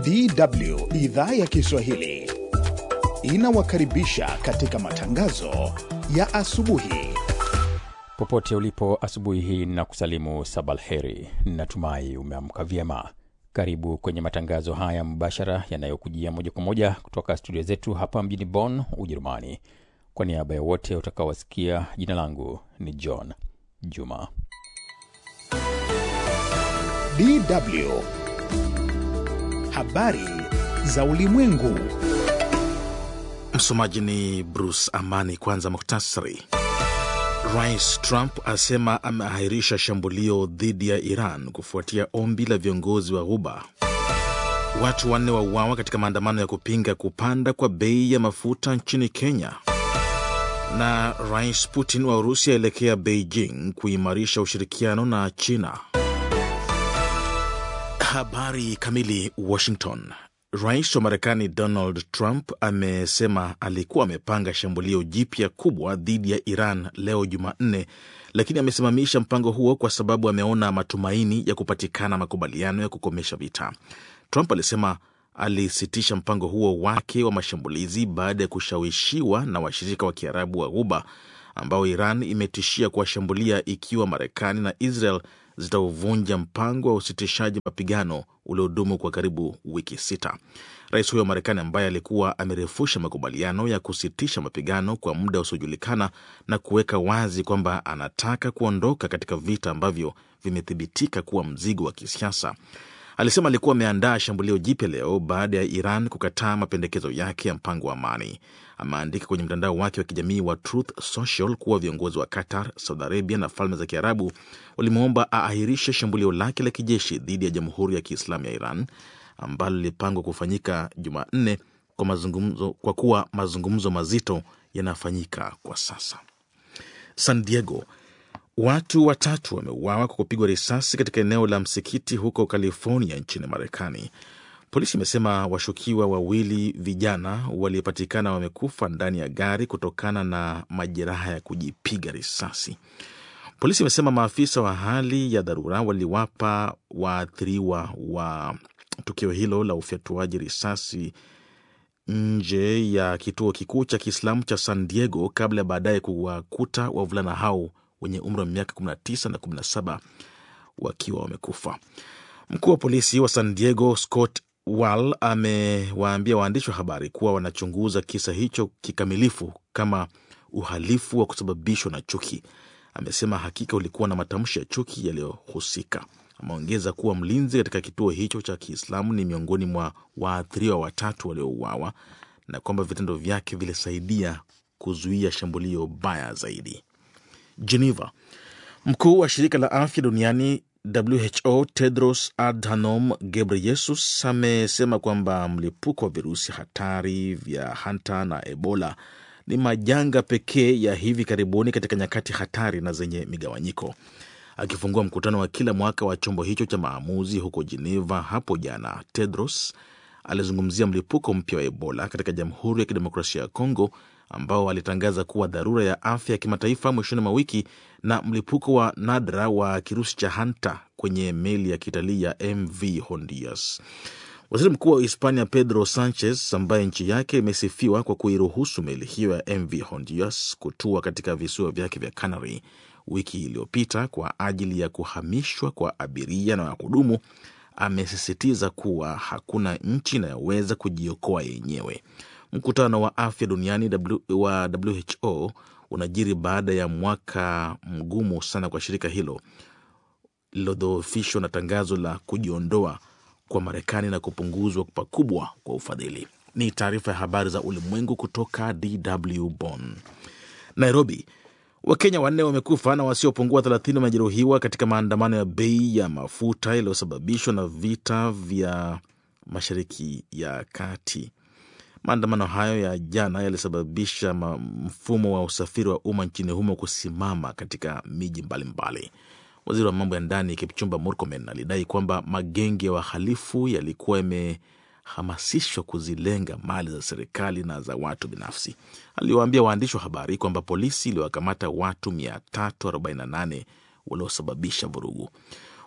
DW idhaa ya Kiswahili inawakaribisha katika matangazo ya asubuhi. Popote ulipo asubuhi hii na kusalimu sabalheri, natumai umeamka vyema. Karibu kwenye matangazo haya mbashara yanayokujia moja kwa moja kutoka studio zetu hapa mjini Bonn, Ujerumani. Kwa niaba ya wote utakaowasikia, jina langu ni John Juma. DW habari za ulimwengu. Msomaji ni Bruce Amani. Kwanza muhtasari. Rais Trump asema ameahirisha shambulio dhidi ya Iran kufuatia ombi la viongozi wa Ghuba. Watu wanne wauawa katika maandamano ya kupinga kupanda kwa bei ya mafuta nchini Kenya. Na Rais Putin wa Urusi aelekea Beijing kuimarisha ushirikiano na China. Habari kamili. Washington. Rais wa Marekani Donald Trump amesema alikuwa amepanga shambulio jipya kubwa dhidi ya Iran leo Jumanne, lakini amesimamisha mpango huo kwa sababu ameona matumaini ya kupatikana makubaliano ya kukomesha vita. Trump alisema alisitisha mpango huo wake wa mashambulizi baada ya kushawishiwa na washirika wa Kiarabu wa Ghuba ambao Iran imetishia kuwashambulia ikiwa Marekani na Israel zitauvunja mpango wa usitishaji mapigano uliodumu kwa karibu wiki sita. Rais huyo wa Marekani ambaye alikuwa amerefusha makubaliano ya kusitisha mapigano kwa muda usiojulikana na kuweka wazi kwamba anataka kuondoka katika vita ambavyo vimethibitika kuwa mzigo wa kisiasa, alisema alikuwa ameandaa shambulio jipya leo baada ya Iran kukataa mapendekezo yake ya mpango wa amani. Ameandika kwenye mtandao wake wa kijamii wa Truth Social kuwa viongozi wa Qatar, Saudi Arabia na Falme za Kiarabu walimwomba aahirishe shambulio lake la kijeshi dhidi ya Jamhuri ya Kiislamu ya Iran ambalo lilipangwa kufanyika Jumanne kwa mazungumzo, kwa kuwa mazungumzo mazito yanafanyika kwa sasa. San Diego, watu watatu wameuawa kwa kupigwa risasi katika eneo la msikiti huko California nchini Marekani. Polisi imesema washukiwa wawili vijana waliopatikana wamekufa ndani ya gari kutokana na majeraha ya kujipiga risasi. Polisi imesema maafisa wa hali ya dharura waliwapa waathiriwa wa tukio hilo la ufyatuaji risasi nje ya kituo kikuu cha Kiislamu cha San Diego kabla ya baadaye kuwakuta wavulana hao wenye umri wa miaka 19 na 17 wakiwa wamekufa. Mkuu wa polisi wa San Diego Scott Wall amewaambia waandishi wa habari kuwa wanachunguza kisa hicho kikamilifu kama uhalifu wa kusababishwa na chuki. Amesema hakika ulikuwa na matamshi ya chuki yaliyohusika. Ameongeza kuwa mlinzi katika kituo hicho cha Kiislamu ni miongoni mwa waathiriwa watatu waliouawa na kwamba vitendo vyake vilisaidia kuzuia shambulio baya zaidi. Geneva, mkuu wa shirika la afya duniani WHO Tedros Adhanom Ghebreyesus amesema kwamba mlipuko wa virusi hatari vya hanta na Ebola ni majanga pekee ya hivi karibuni katika nyakati hatari na zenye migawanyiko. Akifungua mkutano wa kila mwaka wa chombo hicho cha maamuzi huko Geneva hapo jana, Tedros alizungumzia mlipuko mpya wa Ebola katika Jamhuri ya Kidemokrasia ya Kongo ambao alitangaza kuwa dharura ya afya ya kimataifa mwishoni mwa wiki na mlipuko wa nadra wa kirusi cha hanta kwenye meli ya kitalii ya MV Honduras. Waziri Mkuu wa Hispania Pedro Sanchez, ambaye nchi yake imesifiwa kwa kuiruhusu meli hiyo ya MV Honduras kutua katika visiwa vyake vya Canary wiki iliyopita kwa ajili ya kuhamishwa kwa abiria na wahudumu, amesisitiza kuwa hakuna nchi inayoweza kujiokoa yenyewe. Mkutano wa afya duniani wa WHO unajiri baada ya mwaka mgumu sana kwa shirika hilo lililodhoofishwa na tangazo la kujiondoa kwa Marekani na kupunguzwa pakubwa kwa ufadhili. Ni taarifa ya habari za ulimwengu kutoka DW Bonn. Nairobi, Wakenya wanne wamekufa na wasiopungua 30 wamejeruhiwa katika maandamano ya bei ya mafuta yaliyosababishwa na vita vya Mashariki ya Kati. Maandamano hayo ya jana yalisababisha mfumo wa usafiri wa umma nchini humo kusimama katika miji mbalimbali. Waziri wa mambo ya ndani Kipchumba Murkomen alidai kwamba magenge ya wahalifu yalikuwa yamehamasishwa kuzilenga mali za serikali na za watu binafsi. Aliwaambia waandishi wa habari kwamba polisi iliwakamata watu 348 waliosababisha vurugu.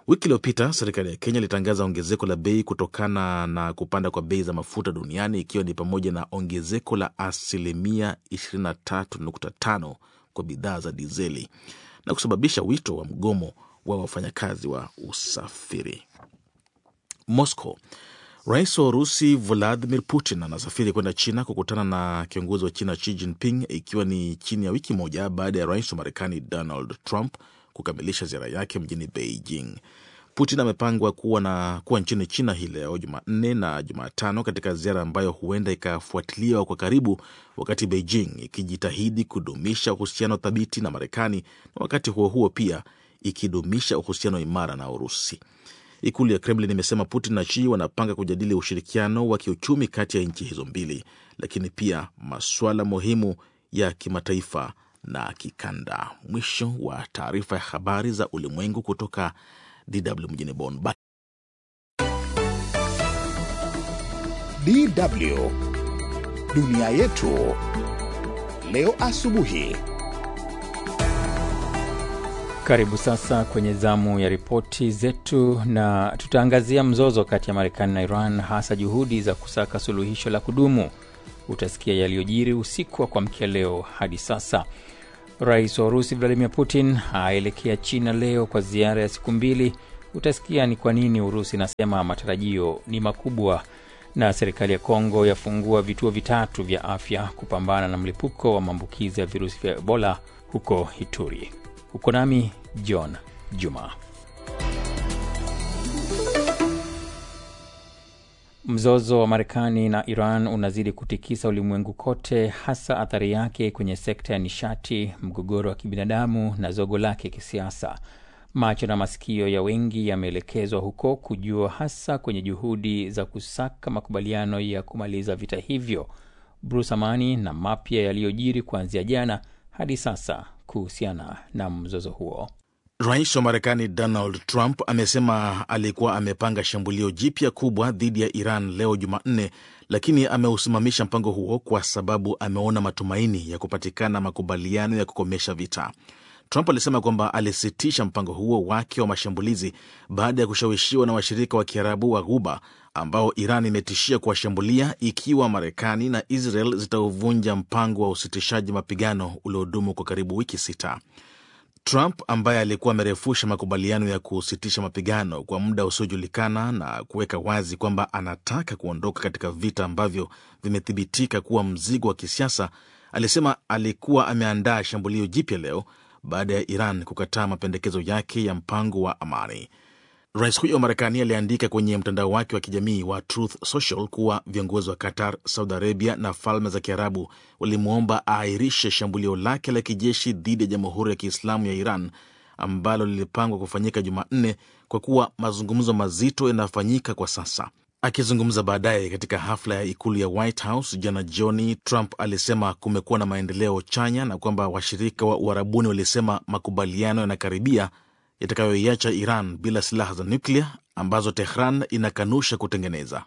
Wiki iliyopita serikali ya Kenya ilitangaza ongezeko la bei kutokana na kupanda kwa bei za mafuta duniani ikiwa ni pamoja na ongezeko la asilimia 23.5 kwa bidhaa za dizeli na kusababisha wito wa mgomo wa wafanyakazi wa usafiri. Moscow. Rais wa Urusi Vladimir Putin anasafiri kwenda China kukutana na kiongozi wa China Xi Jinping, ikiwa ni chini ya wiki moja baada ya rais wa Marekani Donald Trump kukamilisha ziara yake mjini Beijing. Putin amepangwa kuwa, na, kuwa nchini China hii leo Jumanne na Jumatano, katika ziara ambayo huenda ikafuatiliwa kwa karibu, wakati Beijing ikijitahidi kudumisha uhusiano thabiti na Marekani na wakati huo huo pia ikidumisha uhusiano imara na Urusi. Ikulu ya Kremlin imesema Putin na Xi wanapanga kujadili ushirikiano wa kiuchumi kati ya nchi hizo mbili, lakini pia masuala muhimu ya kimataifa na kikanda. Mwisho wa taarifa ya habari za ulimwengu kutoka DW mjini Bonn. DW dunia yetu leo asubuhi. Karibu sasa kwenye zamu ya ripoti zetu, na tutaangazia mzozo kati ya Marekani na Iran, hasa juhudi za kusaka suluhisho la kudumu. Utasikia yaliyojiri usiku wa kuamkia leo hadi sasa. Rais wa Urusi Vladimir Putin aelekea China leo kwa ziara ya siku mbili. Utasikia ni kwa nini Urusi inasema matarajio ni makubwa, na serikali ya Kongo yafungua vituo vitatu vya afya kupambana na mlipuko wa maambukizi ya virusi vya Ebola huko Ituri. Uko nami John Juma. Mzozo wa Marekani na Iran unazidi kutikisa ulimwengu kote, hasa athari yake kwenye sekta ya nishati, mgogoro wa kibinadamu na zogo lake kisiasa. Macho na masikio ya wengi yameelekezwa huko kujua, hasa kwenye juhudi za kusaka makubaliano ya kumaliza vita hivyo. Bruce Amani na mapya yaliyojiri kuanzia jana hadi sasa kuhusiana na mzozo huo. Rais wa Marekani Donald Trump amesema alikuwa amepanga shambulio jipya kubwa dhidi ya Iran leo Jumanne, lakini ameusimamisha mpango huo kwa sababu ameona matumaini ya kupatikana makubaliano ya kukomesha vita. Trump alisema kwamba alisitisha mpango huo wake wa mashambulizi baada ya kushawishiwa na washirika wa Kiarabu wa Ghuba ambao Iran imetishia kuwashambulia ikiwa Marekani na Israel zitauvunja mpango wa usitishaji mapigano uliodumu kwa karibu wiki sita. Trump ambaye alikuwa amerefusha makubaliano ya kusitisha mapigano kwa muda usiojulikana na kuweka wazi kwamba anataka kuondoka katika vita ambavyo vimethibitika kuwa mzigo wa kisiasa, alisema alikuwa ameandaa shambulio jipya leo baada ya Iran kukataa mapendekezo yake ya mpango wa amani. Rais huyo wa Marekani aliandika kwenye mtandao wake wa kijamii wa Truth Social kuwa viongozi wa Qatar, Saudi Arabia na Falme za Kiarabu walimwomba aahirishe shambulio lake la kijeshi dhidi ya Jamhuri ya Kiislamu ya Iran ambalo lilipangwa kufanyika Jumanne kwa kuwa mazungumzo mazito yanafanyika kwa sasa. Akizungumza baadaye katika hafla ya ikulu ya White House jana jioni, Trump alisema kumekuwa na maendeleo chanya na kwamba washirika wa Uarabuni walisema makubaliano yanakaribia yatakayoiacha Iran bila silaha za nyuklia ambazo Tehran inakanusha kutengeneza.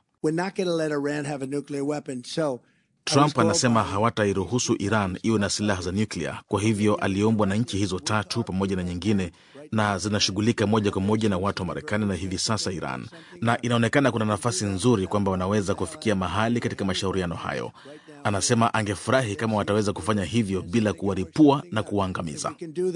Trump anasema hawatairuhusu Iran iwe na silaha za nyuklia. Kwa hivyo aliombwa na nchi hizo tatu pamoja na nyingine, na zinashughulika moja kwa moja na watu wa Marekani na hivi sasa Iran, na inaonekana kuna nafasi nzuri kwamba wanaweza kufikia mahali katika mashauriano hayo. Anasema angefurahi kama wataweza kufanya hivyo bila kuwaripua na kuwaangamiza,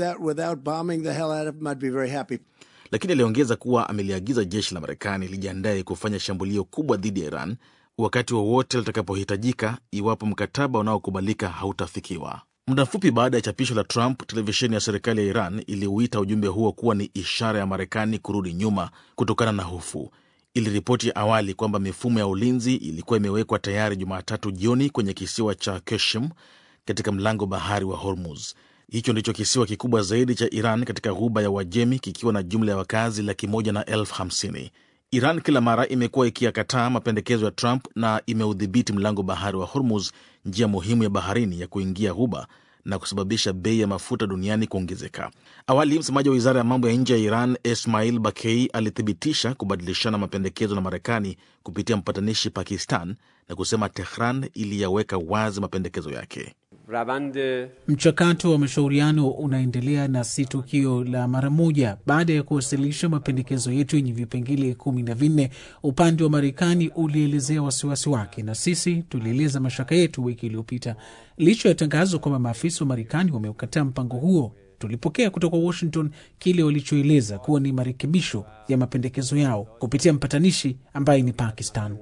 lakini aliongeza kuwa ameliagiza jeshi la Marekani lijiandaye kufanya shambulio kubwa dhidi ya Iran wakati wowote wa litakapohitajika iwapo mkataba unaokubalika hautafikiwa. Muda mfupi baada ya chapisho la Trump, televisheni ya serikali ya Iran iliuita ujumbe huo kuwa ni ishara ya Marekani kurudi nyuma kutokana na hofu. Iliripoti awali kwamba mifumo ya ulinzi ilikuwa imewekwa tayari Jumatatu jioni kwenye kisiwa cha Keshim katika mlango bahari wa Hormuz. Hicho ndicho kisiwa kikubwa zaidi cha Iran katika ghuba ya Uajemi, kikiwa na jumla ya wakazi laki moja na elfu hamsini. Iran kila mara imekuwa ikiyakataa mapendekezo ya Trump na imeudhibiti mlango bahari wa Hormuz, njia muhimu ya baharini ya kuingia ghuba na kusababisha bei ya mafuta duniani kuongezeka. Awali, msemaji wa wizara ya mambo ya nje ya Iran Ismail Bakei alithibitisha kubadilishana mapendekezo na Marekani kupitia mpatanishi Pakistan na kusema Tehran iliyaweka wazi mapendekezo yake. Mchakato wa mashauriano unaendelea na si tukio la mara moja. Baada ya kuwasilisha mapendekezo yetu yenye vipengele kumi na vinne, upande wa Marekani ulielezea wasiwasi wake na sisi tulieleza mashaka yetu wiki iliyopita. Licha ya tangazo kwamba maafisa wa Marekani wameukataa mpango huo, tulipokea kutoka Washington kile walichoeleza kuwa ni marekebisho ya mapendekezo yao kupitia mpatanishi ambaye ni Pakistan.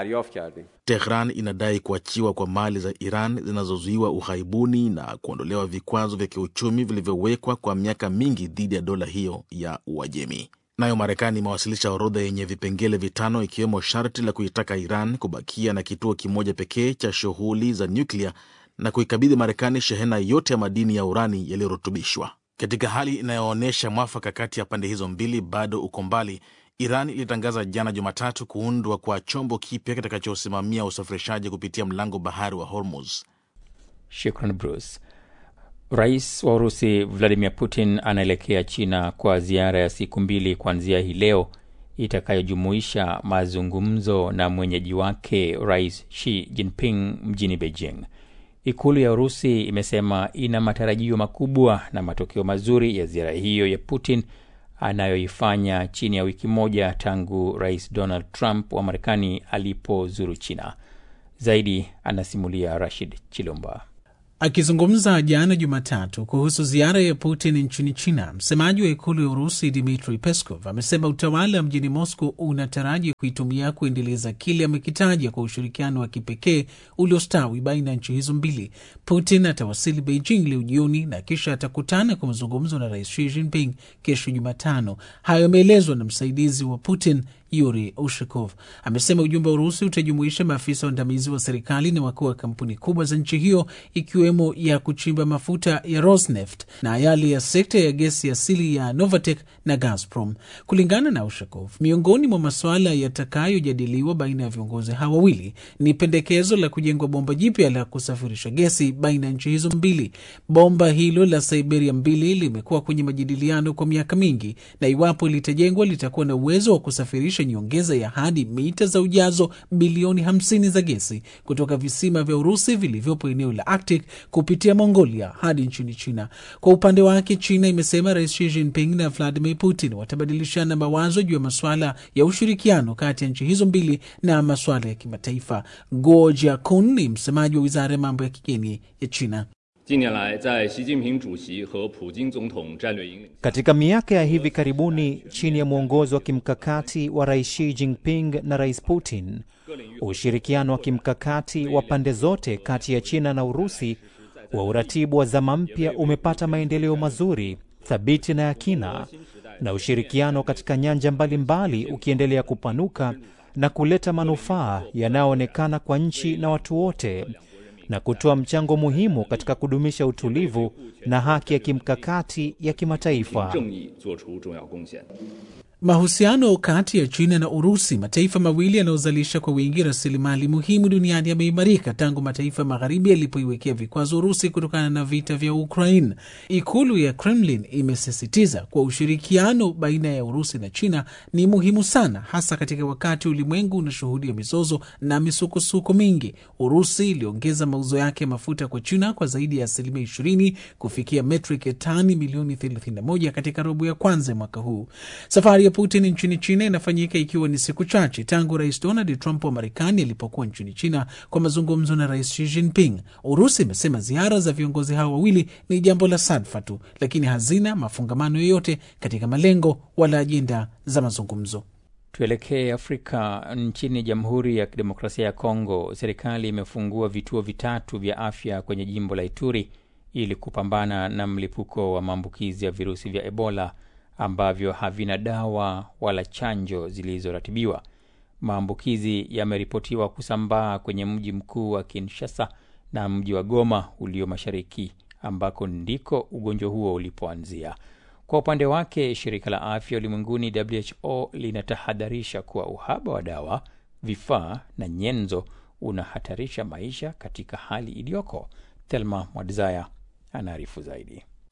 Tehran inadai kuachiwa kwa mali za Iran zinazozuiwa ughaibuni na kuondolewa vikwazo vya kiuchumi vilivyowekwa kwa miaka mingi dhidi ya dola hiyo ya Uajemi. Nayo Marekani imewasilisha orodha yenye vipengele vitano ikiwemo sharti la kuitaka Iran kubakia na kituo kimoja pekee cha shughuli za nyuklia na kuikabidhi Marekani shehena yote ya madini ya urani yaliyorutubishwa. Katika hali inayoonyesha mwafaka kati ya pande hizo mbili bado uko mbali, Iran ilitangaza jana Jumatatu kuundwa kwa chombo kipya kitakachosimamia usafirishaji kupitia mlango bahari wa Hormuz. Shukran Bruce. Rais wa Urusi Vladimir Putin anaelekea China kwa ziara ya siku mbili kuanzia hii leo itakayojumuisha mazungumzo na mwenyeji wake Rais Xi Jinping mjini Beijing. Ikulu ya Urusi imesema ina matarajio makubwa na matokeo mazuri ya ziara hiyo ya Putin anayoifanya chini ya wiki moja tangu Rais Donald Trump wa Marekani alipozuru China. Zaidi anasimulia Rashid Chilumba. Akizungumza jana Jumatatu kuhusu ziara ya Putin nchini China, msemaji wa ikulu ya Urusi Dmitri Peskov amesema utawala mjini Moscow unataraji kuitumia kuendeleza kile amekitaja kwa ushirikiano wa kipekee uliostawi baina ya nchi hizo mbili. Putin atawasili Beijing leo jioni na kisha atakutana kwa mazungumzo na Rais Xi Jinping kesho Jumatano. Hayo yameelezwa na msaidizi wa Putin Yuri Ushakov amesema ujumbe wa Urusi utajumuisha maafisa waandamizi wa serikali na wakuu wa kampuni kubwa za nchi hiyo ikiwemo ya kuchimba mafuta ya Rosneft na yale ya sekta ya gesi asili ya Novatek na Gazprom. Kulingana na Ushakov, miongoni mwa masuala yatakayojadiliwa baina ya viongozi hawa wawili ni pendekezo la kujengwa bomba jipya la kusafirisha gesi baina ya nchi hizo mbili. Bomba hilo la Siberia mbili limekuwa kwenye majadiliano kwa miaka mingi, na iwapo litajengwa litakuwa na uwezo wa kusafirisha nyongeza ya hadi mita za ujazo bilioni 50 za gesi kutoka visima vya Urusi vilivyopo eneo la Arctic kupitia Mongolia hadi nchini China. Kwa upande wake, China imesema Rais Xi Jinping na Vladimir Putin watabadilishana mawazo juu ya masuala ya ushirikiano kati ya nchi hizo mbili na masuala ya kimataifa. Guo Jiakun ni msemaji wa wizara ya mambo ya kigeni ya China. Katika miaka ya hivi karibuni, chini ya mwongozo wa kimkakati wa Rais Xi Jinping na Rais Putin, ushirikiano wa kimkakati wa pande zote kati ya China na Urusi wa uratibu wa zama mpya umepata maendeleo mazuri, thabiti na ya kina, na ushirikiano katika nyanja mbalimbali mbali ukiendelea kupanuka na kuleta manufaa yanayoonekana kwa nchi na watu wote na kutoa mchango muhimu katika kudumisha utulivu na haki ya kimkakati ya kimataifa. Mahusiano kati ya China na Urusi, mataifa mawili yanayozalisha kwa wingi rasilimali muhimu duniani, yameimarika tangu mataifa magharibi yalipoiwekea vikwazo Urusi kutokana na vita vya Ukraine. Ikulu ya Kremlin imesisitiza kuwa ushirikiano baina ya Urusi na China ni muhimu sana, hasa katika wakati ulimwengu unashuhudia mizozo na misukosuko mingi. Urusi iliongeza mauzo yake ya mafuta kwa China kwa zaidi ya asilimia 20 kufikia metric ya tani milioni 31 katika robo ya kwanza ya mwaka huu. Safari ya Putin nchini China inafanyika ikiwa ni siku chache tangu Rais Donald Trump wa Marekani alipokuwa nchini China kwa mazungumzo na Rais Xi Jinping. Urusi imesema ziara za viongozi hao wawili ni jambo la sadfa tu, lakini hazina mafungamano yoyote katika malengo wala ajenda za mazungumzo. Tuelekee Afrika. Nchini Jamhuri ya Kidemokrasia ya Kongo, serikali imefungua vituo vitatu vya afya kwenye jimbo la Ituri ili kupambana na mlipuko wa maambukizi ya virusi vya Ebola ambavyo havina dawa wala chanjo zilizoratibiwa. Maambukizi yameripotiwa kusambaa kwenye mji mkuu wa Kinshasa na mji wa Goma ulio mashariki, ambako ndiko ugonjwa huo ulipoanzia. Kwa upande wake, shirika la afya ulimwenguni WHO linatahadharisha kuwa uhaba wa dawa, vifaa na nyenzo unahatarisha maisha katika hali iliyoko. Thelma Mwadzaya anaarifu zaidi.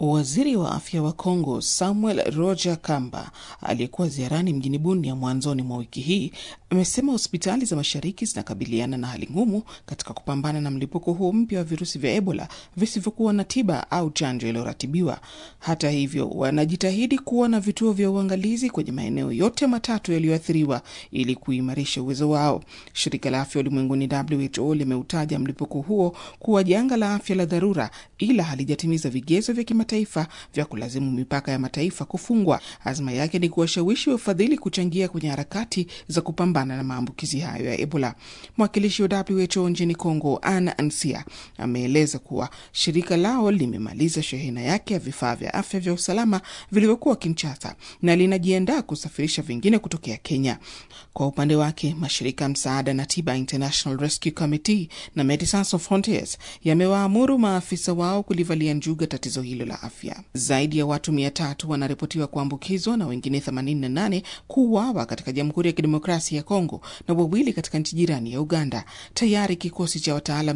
Waziri wa afya wa Kongo Samuel Roger Kamba aliyekuwa ziarani mjini Bunia mwanzoni mwa wiki hii amesema hospitali za mashariki zinakabiliana na hali ngumu katika kupambana na mlipuko huo mpya wa virusi vya Ebola visivyokuwa na tiba au chanjo iliyoratibiwa. Hata hivyo, wanajitahidi kuwa na vituo vya uangalizi kwenye maeneo yote matatu yaliyoathiriwa ili kuimarisha uwezo wao. Shirika la afya ulimwenguni WHO limeutaja mlipuko huo kuwa janga la afya la dharura, ila halijatimiza vigezo vya kimataifa vya kulazimu mipaka ya mataifa kufungwa. Azma yake ni kuwashawishi wafadhili kuchangia kwenye harakati za kupambana na maambukizi hayo ya Ebola. Mwakilishi wa WHO nchini Kongo, Anna Ansia, ameeleza kuwa shirika lao limemaliza shehena yake ya vifaa vya afya vya usalama vilivyokuwa Kinshasa na linajiandaa kusafirisha vingine kutokea Kenya. Kwa upande wake, mashirika ya msaada na tiba International Rescue Committee na Medecins Sans Frontieres yamewaamuru maafisa wao kulivalia njuga tatizo hilo la afya. Zaidi ya watu mia tatu wanaripotiwa kuambukizwa na wengine 88 kuuawa katika Jamhuri ya Kidemokrasia ya Kongo na wawili katika nchi jirani ya Uganda. Tayari kikosi cha wataalam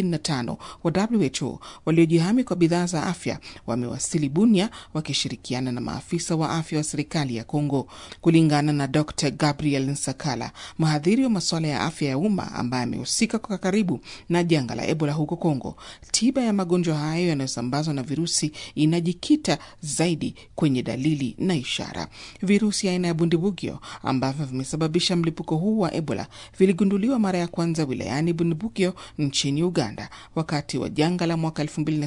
35 wa WHO waliojihami kwa bidhaa za afya wamewasili Bunia wakishirikiana na maafisa wa afya wa serikali ya Kongo. Kulingana na Dr Gabriel Nsakala, mhadhiri wa masuala ya afya ya umma ambaye amehusika kwa karibu na janga la Ebola huko Kongo, tiba ya magonjwa hayo yanayosambazwa na virusi inajikita zaidi kwenye dalili na ishara. Virusi aina ya bundibugyo ambavyo vimesababisha mlipuko huu wa Ebola viligunduliwa mara ya kwanza wilayani Bundibugyo nchini Uganda wakati wa janga la mwaka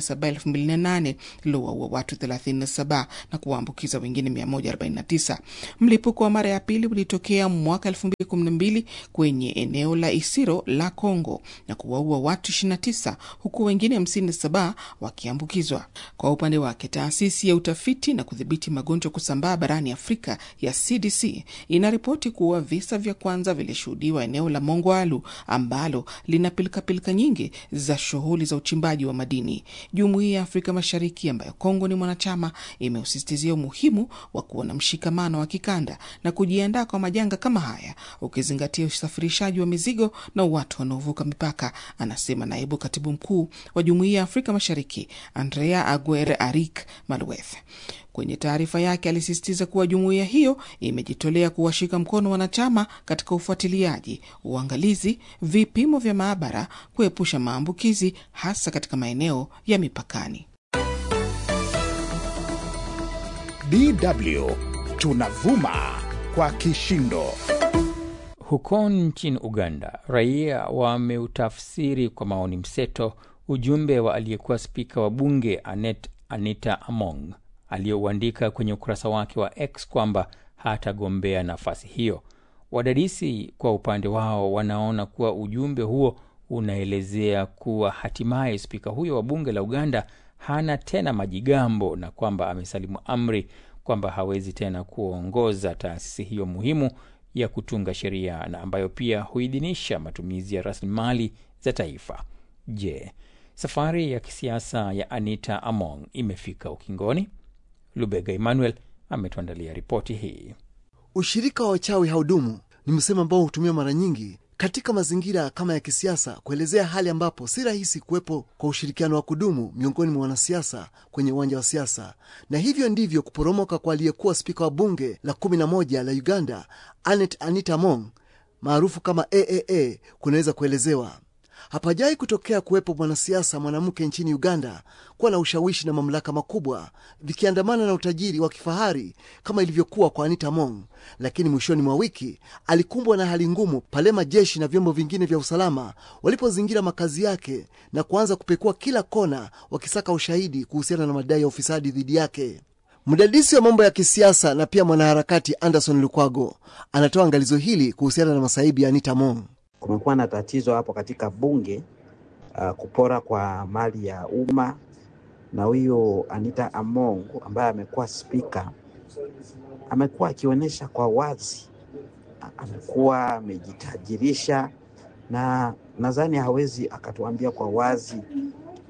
2007-2008 lilowaua watu 37 na kuwaambukiza wengine 149. Mlipuko wa mara ya pili ulitokea mwaka 2012 kwenye eneo la Isiro la Kongo na kuwaua watu 29 huku wengine 57 wakiambukizwa. Kwa upande wake, taasisi ya utafiti na kudhibiti magonjwa kusambaa barani Afrika ya CDC inaripoti kuwa visa vya kwanza vilishuhudiwa eneo la Mongwalu ambalo lina pilikapilika nyingi za shughuli za uchimbaji wa madini. Jumuiya ya Afrika Mashariki ambayo Kongo ni mwanachama imeusisitizia umuhimu wa kuwa na mshikamano wa kikanda na kujiandaa kwa majanga kama haya, ukizingatia usafirishaji wa mizigo na watu wanaovuka mipaka, anasema naibu katibu mkuu wa Jumuiya ya Afrika Mashariki Andrea Aguer Arik Malueth. Kwenye taarifa yake alisisitiza kuwa jumuiya hiyo imejitolea kuwashika mkono wanachama katika ufuatiliaji, uangalizi, vipimo vya maabara, kuepusha maambukizi hasa katika maeneo ya mipakani. DW tunavuma kwa kishindo. Huko nchini Uganda, raia wameutafsiri kwa maoni mseto ujumbe wa aliyekuwa spika wa bunge Anet Anita Among aliyouandika kwenye ukurasa wake wa X kwamba hatagombea nafasi hiyo. Wadadisi kwa upande wao wanaona kuwa ujumbe huo unaelezea kuwa hatimaye spika huyo wa bunge la Uganda hana tena majigambo na kwamba amesalimu amri kwamba hawezi tena kuongoza taasisi hiyo muhimu ya kutunga sheria na ambayo pia huidhinisha matumizi ya rasilimali za taifa. Je, safari ya kisiasa ya Anita Among imefika ukingoni? Lubega Emmanuel ametuandalia ripoti hii. Ushirika wa wachawi haudumu ni msemo ambao hutumiwa mara nyingi katika mazingira kama ya kisiasa kuelezea hali ambapo si rahisi kuwepo kwa ushirikiano wa kudumu miongoni mwa wanasiasa kwenye uwanja wa siasa, na hivyo ndivyo kuporomoka kwa aliyekuwa spika wa bunge la kumi na moja la Uganda Anet Anita Among maarufu kama AAA kunaweza kuelezewa. Hapajai kutokea kuwepo mwanasiasa mwanamke nchini Uganda kuwa na ushawishi na mamlaka makubwa vikiandamana na utajiri wa kifahari kama ilivyokuwa kwa Anita Among. Lakini mwishoni mwa wiki alikumbwa na hali ngumu pale majeshi na vyombo vingine vya usalama walipozingira makazi yake na kuanza kupekua kila kona wakisaka ushahidi kuhusiana na madai ya ufisadi dhidi yake. Mdadisi wa mambo ya kisiasa na pia mwanaharakati Anderson Lukwago anatoa angalizo hili kuhusiana na masaibu ya Anita Among. Kumekuwa na tatizo hapo katika bunge uh, kupora kwa mali ya umma, na huyo Anita Among ambaye amekuwa spika amekuwa akionyesha kwa wazi, amekuwa amejitajirisha, na nadhani hawezi akatuambia kwa wazi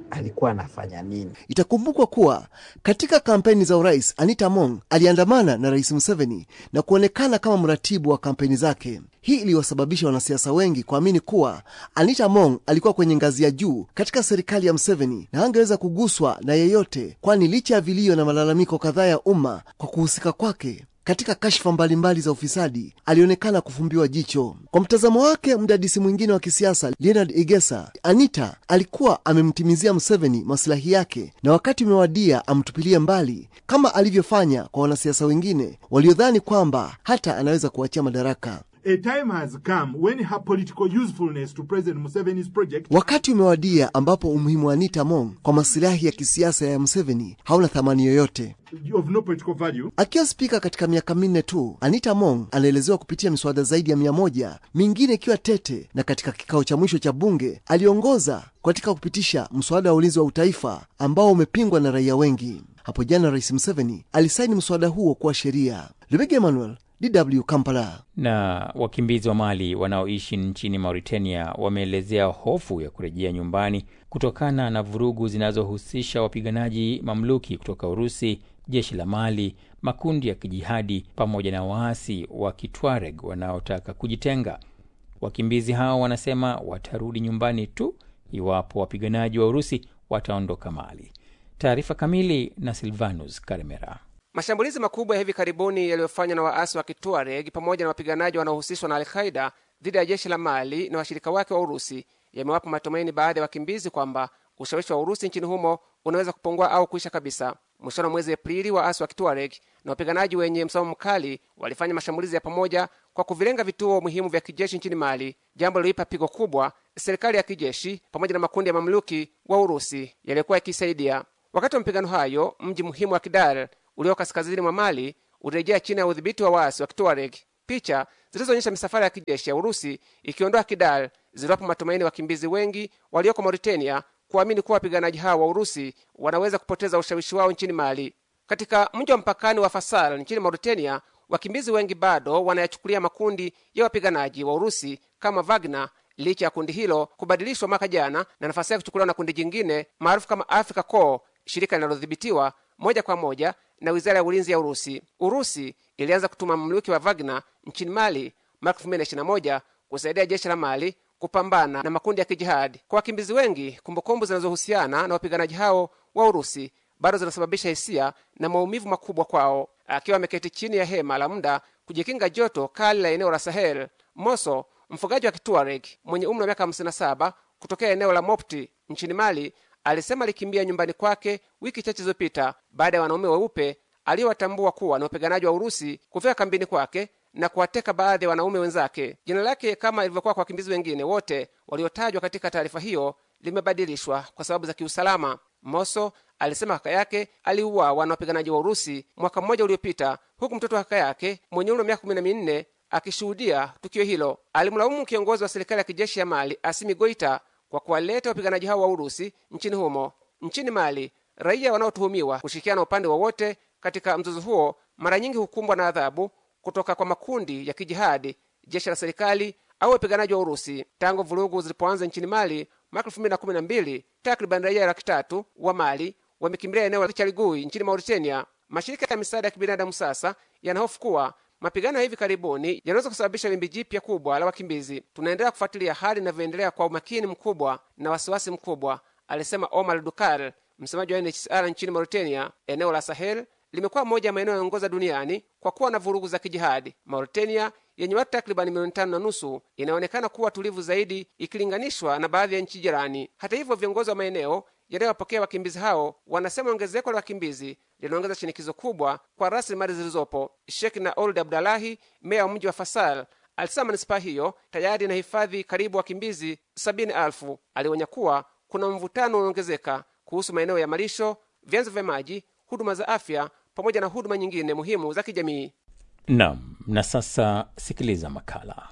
alikuwa anafanya nini. Itakumbukwa kuwa katika kampeni za urais Anita Among aliandamana na Rais Museveni na kuonekana kama mratibu wa kampeni zake. Hii iliwasababisha wanasiasa wengi kuamini kuwa Anita Among alikuwa kwenye ngazi ya juu katika serikali ya Museveni na angeweza kuguswa na yeyote, kwani licha ya vilio na malalamiko kadhaa ya umma kwa kuhusika kwake katika kashfa mbalimbali za ufisadi alionekana kufumbiwa jicho. Kwa mtazamo wake mdadisi mwingine wa kisiasa Leonard Igesa, Anita alikuwa amemtimizia Museveni masilahi yake na wakati umewadia amtupilie mbali, kama alivyofanya kwa wanasiasa wengine waliodhani kwamba hata anaweza kuachia madaraka. A time has come when her political usefulness to President Museveni's project Wakati umewadia ambapo umuhimu wa Anita Among kwa masilahi ya kisiasa ya Museveni hauna thamani yoyote. of no political value Akiwa spika katika miaka minne tu, Anita Among anaelezewa kupitia miswada zaidi ya mia moja, mingine ikiwa tete, na katika kikao cha mwisho cha bunge aliongoza katika kupitisha mswada wa ulinzi wa utaifa ambao umepingwa na raia wengi. Hapo jana Rais Museveni alisaini mswada huo kuwa sheria. Lubega Emmanuel, DW Kampala. Na wakimbizi wa Mali wanaoishi nchini Mauritania wameelezea hofu ya kurejea nyumbani kutokana na vurugu zinazohusisha wapiganaji mamluki kutoka Urusi, jeshi la Mali, makundi ya kijihadi pamoja na waasi wa Kitwareg wanaotaka kujitenga. Wakimbizi hao wanasema watarudi nyumbani tu iwapo wapiganaji wa Urusi wataondoka Mali. Taarifa kamili na Silvanus Karemera. Mashambulizi makubwa ya hivi karibuni yaliyofanywa na waasi wa Kituareg pamoja na wapiganaji wanaohusishwa na Alqaida dhidi ya jeshi la Mali na washirika wake wa Urusi yamewapa matumaini baadhi ya wakimbizi kwamba ushawishi wa Urusi nchini humo unaweza kupungua au kuisha kabisa. Mwishoni wa mwezi Aprili, waasi wa Kituareg na wapiganaji wenye msimamo mkali walifanya mashambulizi ya pamoja kwa kuvilenga vituo muhimu vya kijeshi nchini Mali, jambo liliipa pigo kubwa serikali ya kijeshi pamoja na makundi ya mamluki wa Urusi yaliyokuwa yakisaidia. Wakati wa mapigano hayo, mji muhimu wa Kidal ulio kaskazini mwa Mali ulirejea chini ya udhibiti wa waasi wa Kituareg. Picha zilizoonyesha misafara ya kijeshi ya Urusi ikiondoa Kidal ziliwapa matumaini wakimbizi wengi walioko Mauritania kuamini kuwa wapiganaji hao wa Urusi wanaweza kupoteza ushawishi wao nchini Mali. Katika mji wa mpakani wa Fasal nchini Mauritania, wakimbizi wengi bado wanayachukulia makundi ya wapiganaji wa Urusi kama Wagner licha ya kundi hilo kubadilishwa mwaka jana na nafasi yake kuchukuliwa na kundi jingine maarufu kama Africa Corps, shirika linalodhibitiwa moja kwa moja na wizara ya ulinzi ya Urusi. Urusi ilianza kutuma mamluki wa Wagner nchini Mali mwaka 2021 kusaidia jeshi la Mali kupambana na makundi ya kijihadi. Kwa wakimbizi wengi, kumbukumbu zinazohusiana na wapiganaji hao wa Urusi bado zinasababisha hisia na maumivu makubwa kwao. Akiwa ameketi chini ya hema la muda kujikinga joto kali la eneo la Sahel, Moso, mfugaji wa Kituareg mwenye umri wa miaka 57 kutokea eneo la Mopti nchini Mali, alisema alikimbia nyumbani kwake wiki chache zilizopita baada ya wanaume weupe aliyowatambua kuwa ni wapiganaji wa Urusi kufika kambini kwake na kuwateka baadhi ya wanaume wenzake. Jina lake kama ilivyokuwa kwa wakimbizi wengine wote waliotajwa katika taarifa hiyo limebadilishwa kwa sababu za kiusalama. Moso alisema kaka yake aliuawa na wapiganaji wa Urusi mwaka mmoja uliopita, huku mtoto wa kaka yake mwenye umri wa miaka kumi na minne akishuhudia tukio hilo. Alimlaumu kiongozi wa serikali ya kijeshi ya Mali Asimi Goita kwa kuwaleta wapiganaji hao wa Urusi nchini humo. Nchini Mali, raia wanaotuhumiwa kushirikiana upande wowote katika mzozo huo mara nyingi hukumbwa na adhabu kutoka kwa makundi ya kijihadi, jeshi la serikali au wapiganaji wa Urusi. Tangu vurugu zilipoanza nchini Mali mwaka elfu mbili na kumi na mbili, takriban raia laki tatu wa Mali wamekimbilia eneo la Charigui nchini Mauritania. Mashirika ya misaada ya kibinadamu sasa yanahofu kuwa mapigano ya hivi karibuni yanaweza kusababisha wimbi jipya kubwa la wakimbizi. Tunaendelea kufuatilia hali inavyoendelea kwa umakini mkubwa na wasiwasi mkubwa, alisema Omar Dukar, msemaji wa UNHCR nchini Mauritania. Eneo la Sahel limekuwa moja ya maeneo yanayoongoza duniani kwa kuwa na vurugu za kijihadi. Mauritania yenye watu takribani milioni tano na nusu inaonekana kuwa tulivu zaidi ikilinganishwa na baadhi ya nchi jirani. Hata hivyo, viongozi wa maeneo yanayowapokea wakimbizi hao wanasema ongezeko la wakimbizi linaongeza shinikizo kubwa kwa rasilimali zilizopo. Sheikh na Old Abdalahi, meya wa mji wa Fasal, alisema manispaa hiyo tayari inahifadhi karibu wakimbizi sabini elfu. Alionya kuwa kuna mvutano unaongezeka kuhusu maeneo ya malisho, vyanzo vya maji, huduma za afya pamoja na huduma nyingine muhimu za kijamii. Naam, na sasa sikiliza makala.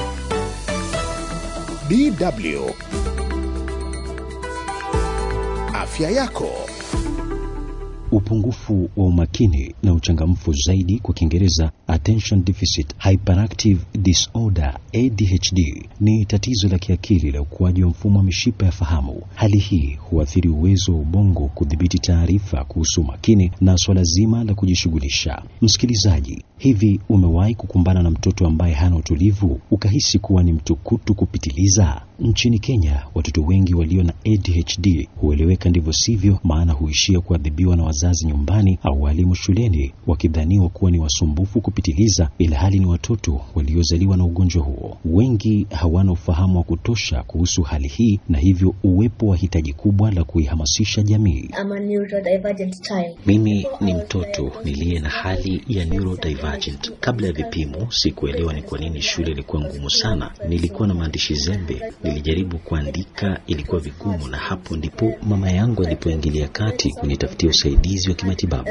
DW Afya yako. Upungufu wa umakini na uchangamfu zaidi, kwa Kiingereza attention deficit hyperactive disorder ADHD ni tatizo la kiakili la ukuaji wa mfumo wa mishipa ya fahamu. Hali hii huathiri uwezo wa ubongo kudhibiti taarifa kuhusu umakini na swala zima la kujishughulisha. Msikilizaji, hivi umewahi kukumbana na mtoto ambaye hana utulivu ukahisi kuwa ni mtukutu kupitiliza? Nchini Kenya, watoto wengi walio na ADHD hueleweka ndivyo sivyo, maana huishia kuadhibiwa na wazazi nyumbani au walimu shuleni, wakidhaniwa kuwa ni wasumbufu kupitiliza, ilhali ni watoto waliozaliwa na ugonjwa huo. Wengi hawana ufahamu wa kutosha kuhusu hali hii, na hivyo uwepo wa hitaji kubwa la kuihamasisha jamii. Mimi ni mtoto niliye na hali ya neurodivergent. Kabla ya vipimo, sikuelewa ni kwa nini shule ilikuwa ngumu sana. Nilikuwa na maandishi zembe, nilijaribu kuandika, ilikuwa vigumu, na hapo ndipo mama yangu alipoingilia kati kunitafutia usaidizi wa kimatibabu.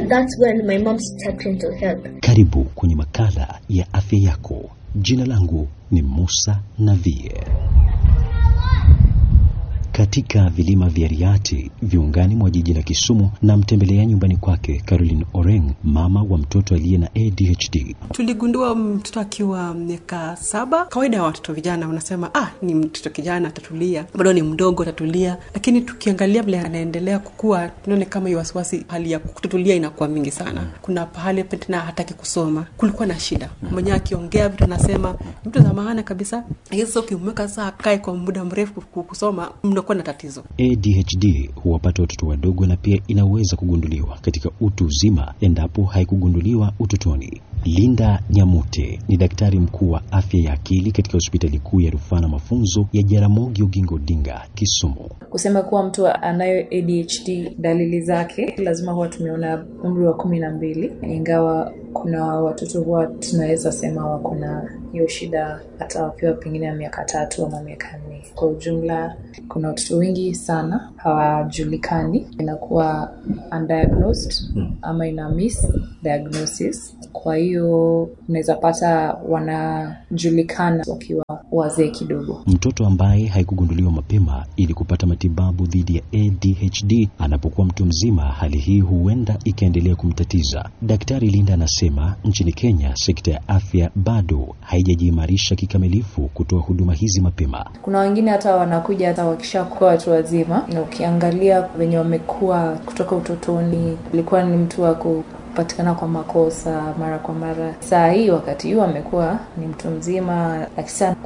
Karibu kwenye makala ya afya yako. Jina langu ni Musa Navie. Katika vilima vya Riati viungani mwa jiji la Kisumu, na mtembelea nyumbani kwake Caroline Oreng, mama wa mtoto aliye na ADHD. Tuligundua mtoto akiwa miaka saba. Kawaida ya watoto vijana wanasema ah, ni mtoto kijana atatulia, bado ni mdogo atatulia, lakini tukiangalia vile anaendelea kukua, tunaone kama hiyo wasiwasi, hali ya kututulia inakuwa mingi sana. Kuna pahali tena hataki kusoma, kulikuwa na shida mwenyewe, akiongea vitu anasema vitu za maana kabisa, hizo ukimweka saa akae kwa muda mrefu kusoma kuwa na tatizo. ADHD huwapata watoto wadogo na pia inaweza kugunduliwa katika utu uzima endapo haikugunduliwa utotoni. Linda Nyamute ni daktari mkuu wa afya ya akili katika hospitali kuu ya rufaa na mafunzo ya Jaramogi Oginga Odinga Kisumu. Kusema kuwa mtu anayo ADHD, dalili zake lazima huwa tumeona umri wa kumi na mbili, ingawa kuna watoto huwa tunaweza sema wako na hiyo shida hata wakiwa pengine ya miaka tatu ama miaka nne. Kwa ujumla, kuna watoto wengi sana hawajulikani, inakuwa undiagnosed ama ina miss diagnosis. Kwa hiyo unaweza pata wanajulikana wakiwa wazee kidogo. Mtoto ambaye haikugunduliwa mapema ili kupata matibabu dhidi ya ADHD anapokuwa mtu mzima, hali hii huenda ikaendelea kumtatiza. Daktari Linda anasema nchini Kenya sekta ya afya bado haijajiimarisha kikamilifu kutoa huduma hizi mapema. Kuna wengine hata wanakuja hata wakishakuwa watu wazima, na ukiangalia venye wamekuwa kutoka utotoni, ilikuwa ni mtu wa kupatikana kwa makosa mara kwa mara. Saa hii wakati huu amekuwa ni mtu mzima, akisa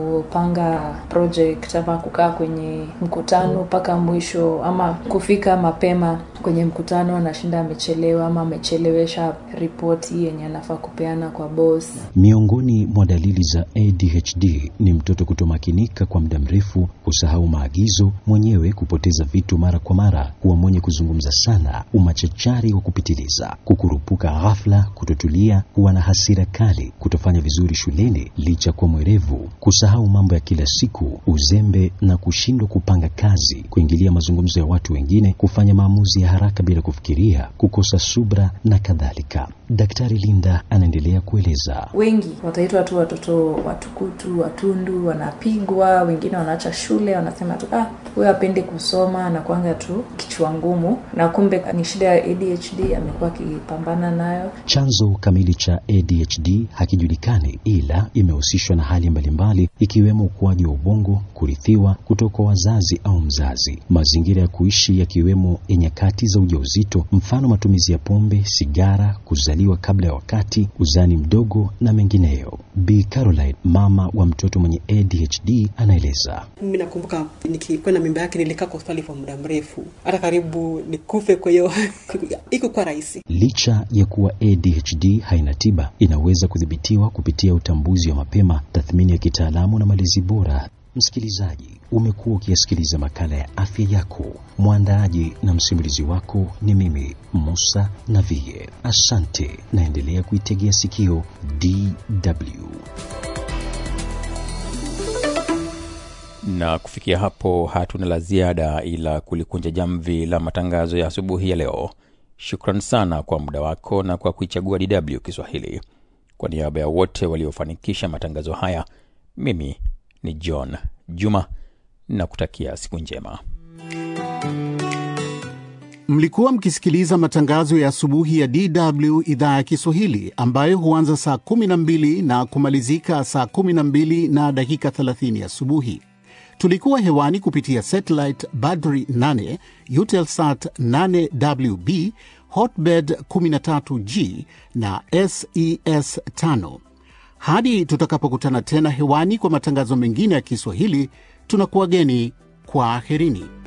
kupanga project ama kukaa kwenye mkutano mpaka mwisho ama kufika mapema kwenye mkutano, anashinda amechelewa ama amechelewesha ripoti yenye anafaa kupeana kwa boss. Miongoni mwa dalili za ADHD ni mtoto kutomakinika kwa muda mrefu, kusahau maagizo mwenyewe, kupoteza vitu mara kwa mara, kuwa mwenye kuzungumza sana, umachachari wa kupitiliza, kukurupuka ghafla, kutotulia, kuwa na hasira kali, kutofanya vizuri shuleni licha kuwa mwerevu, kusahau mambo ya kila siku, uzembe na kushindwa kupanga kazi, kuingilia mazungumzo ya watu wengine, kufanya maamuzi ya haraka bila kufikiria, kukosa subra na kadhalika. Daktari Linda anaendelea kueleza. Wengi wataitwa tu watoto watukutu, watundu, wanapigwa, wengine wanaacha shule, wanasema tu ah, huyo apendi kusoma, anakuanga tu kichwa ngumu, na kumbe ni shida ya ADHD amekuwa akipambana nayo. Chanzo kamili cha ADHD hakijulikani, ila imehusishwa na hali mbalimbali ikiwemo ukuaji wa ubongo, kurithiwa kutoka kwa wazazi au mzazi, mazingira ya kuishi yakiwemo ya nyakati za ujauzito, mfano matumizi ya pombe, sigara, kuzaliwa kabla ya wakati, uzani mdogo na mengineyo. Bi Caroline, mama wa mtoto mwenye ADHD, anaeleza. Mimi nakumbuka nikikwenda mimba yake nilikaa kwa hospitali kwa muda mrefu, hata karibu nikufe. Kwa hiyo iko kwa rahisi. Licha ya kuwa ADHD haina tiba, inaweza kudhibitiwa kupitia utambuzi wa mapema, tathmini ya kitaalamu na malezi bora. Msikilizaji, umekuwa ukiyasikiliza makala ya afya yako. Mwandaaji na msimulizi wako ni mimi Musa Navie. Asante, naendelea kuitegea sikio DW. na kufikia hapo hatuna la ziada ila kulikunja jamvi la matangazo ya asubuhi ya leo shukran sana kwa muda wako na kwa kuichagua dw kiswahili kwa niaba ya wote waliofanikisha matangazo haya mimi ni john juma na kutakia siku njema Mlikuwa mkisikiliza matangazo ya asubuhi ya DW idhaa ya Kiswahili ambayo huanza saa 12 na kumalizika saa 12 na dakika 30 asubuhi. Tulikuwa hewani kupitia satellite Badri 8, Eutelsat 8WB, Hotbird 13G na SES 5. Hadi tutakapokutana tena hewani kwa matangazo mengine ya Kiswahili, tunakuwageni kwa aherini.